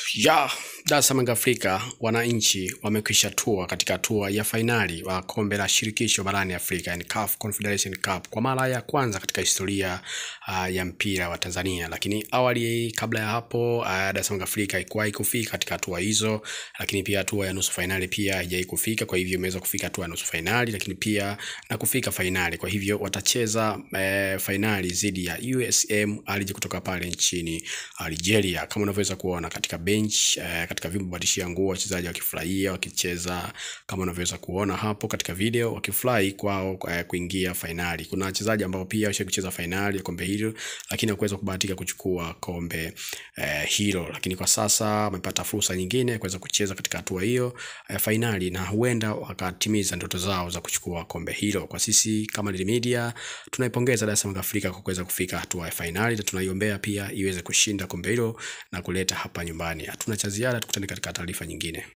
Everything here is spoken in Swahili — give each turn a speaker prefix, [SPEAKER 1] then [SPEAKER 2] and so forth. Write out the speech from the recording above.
[SPEAKER 1] Ya Dar es Salaam Afrika, wananchi wamekwisha tua katika hatua ya fainali wa kombe la shirikisho barani Afrika, yani CAF Confederation Cup kwa mara ya kwanza katika historia uh, ya mpira wa Tanzania. Lakini awali, kabla ya hapo, uh, Dar es Salaam Afrika haikuwahi kufika katika hatua hizo, lakini pia hatua ya nusu fainali pia haijawahi kufika. Kwa hivyo imeweza kufika hatua ya nusu fainali, lakini pia na kufika fainali. Kwa hivyo watacheza eh, fainali dhidi ya USM Alger kutoka pale nchini Algeria, kama unavyoweza kuona katika bench eh, katika vyumba badilishia nguo, wachezaji wakifurahia wakicheza, kama unavyoweza kuona hapo katika video, wakifurahi kwao eh, kuingia fainali. Kuna wachezaji ambao pia washa kucheza fainali ya kombe hilo, lakini hawakuweza kubahatika kuchukua kombe eh, hilo, lakini kwa sasa wamepata fursa nyingine ya kuweza kucheza katika hatua hiyo eh, fainali, na huenda wakatimiza ndoto zao za kuchukua kombe hilo. Kwa sisi kama Daily Media tunaipongeza Dar es Salaam Afrika kwa kuweza kufika hatua ya fainali na tunaiombea pia iweze kushinda kombe hilo na kuleta hapa nyumbani. Hatuna cha ziada, tukutane katika taarifa nyingine.